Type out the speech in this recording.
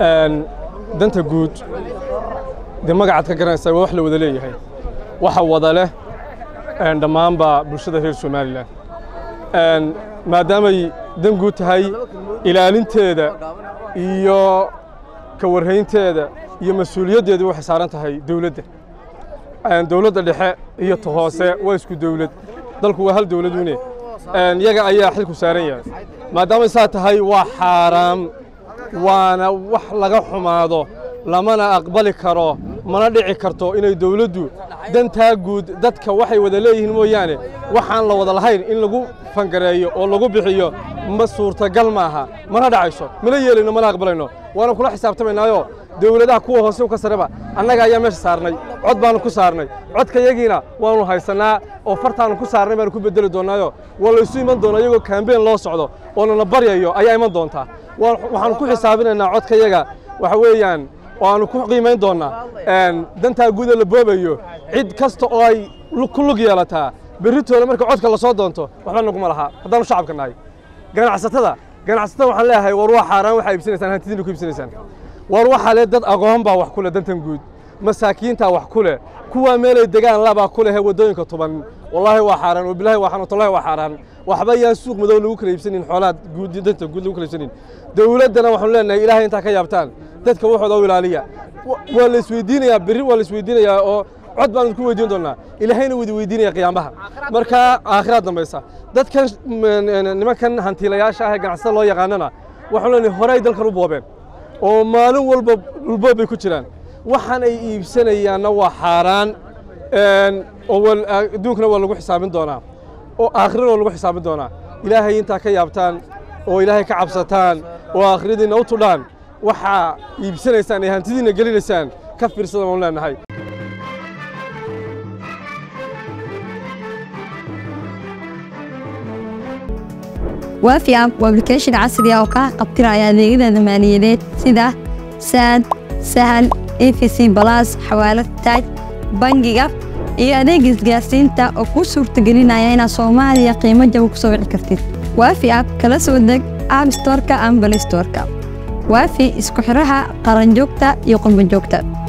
danta guud dee magacaad ka garanaysaa waa wax la wada leeyahay waxa wada leh dhammaanba bulshada reer somalilan maadaamay dan guud tahay ilaalinteeda iyo ka warhaynteeda iyo mas-uuliyaddeedu waxay saaran tahay dawladda dawladda dhexe iyo ta hoose waa isku dawlad dalku waa hal dawladune yaga ayaa xilku saaran yahay maadaamay saa tahay waa xaaraam waana wax laga xumaado lamana aqbali karo mana dhici karto inay dawladdu dantaa guud dadka waxay wada leeyihiin mooyaane waxaan la wada lahayn in lagu fangareeyo oo lagu bixiyo ma suurtagal maaha mana dhacayso mana yeelayno mana aqbalayno waana kula xisaabtamaynaayoo dawladaha kuwa hoose ka sareba annaga ayaa meesha saarnay cod baanu ku saarnay codka yagiina waanu haysannaa oo fartaanu ku saarnay baanu ku bedeli doonnaayo waa laysu iman doonaa iyagoo kaambeen loo socdo oo nana baryayo ayaa iman doontaa waxaanu ku xisaabinaynaa codka yaga waxa weeyaan waanu ku qiimayn doonnaa dantaa guuda la boobayo cid kasta oo ay ku lug yeelataa berritooda marka codka la soo doonto waxba naguma lahaa haddaanu shacabka nahay ganacsatada ganacsatada waxaan leeyahay war waa xaaraan waxaa iibsanaysaan hantidiina ku iibsanaysaan war waxaa le dad aqoon baa wax ku leh dantan guud masaakiintaa wax ku leh kuwaa meelay degaan labaa ku leh waddooyinka tuban wallaahi waa xaaraan wabilaahi waa xanuun wallahi waa xaaraan waxba yaan suuq madow lagu kala iibsanin xoolaad guud danta guud lagu kala iibsanin dawladdana waxaanu leenahay ilaahay intaa ka yaabtaan dadka waxooda u ilaaliya waa la isweydiinayaa berri waa la isweydiinayaa oo cod baanu ku weydiin doonnaa ilaahayna widi weydiinaya qiyaamaha marka aakhiraad dambaysa dadkan nimankan hantiilayaasha ah ee ganacsatada loo yaqaanana waxaanu leenahay horey dalkan u boobeen oo maalin walba dhulboob bay ku jiraan waxaan ay iibsanayaanna waa xaaraan oo adduunkana waa lagu xisaabin doonaa oo aakhirana waa lagu xisaabin doonaa ilaahay intaa ka yaabtaan oo ilaahay ka cabsataan oo aakhiradiinna u tudhaan waxaa iibsanaysaan ee hantidiinna gelinaysaan ka fiirsada baanu leenahay waafi app waa application casri ah oo kaa qabtiraya adeegyada maaliyadeed sida saad sahal efc balas xawaalad taaj bangiga iyo adeega isgaarsiinta oo kuu suurtagelinaya inaad soomaaliya qiimo jaba ku soo wici kartid waafi app kala soo deg app storka ama balay storka waafi isku xidhaha qaranjoogta iyo qurbanjoogta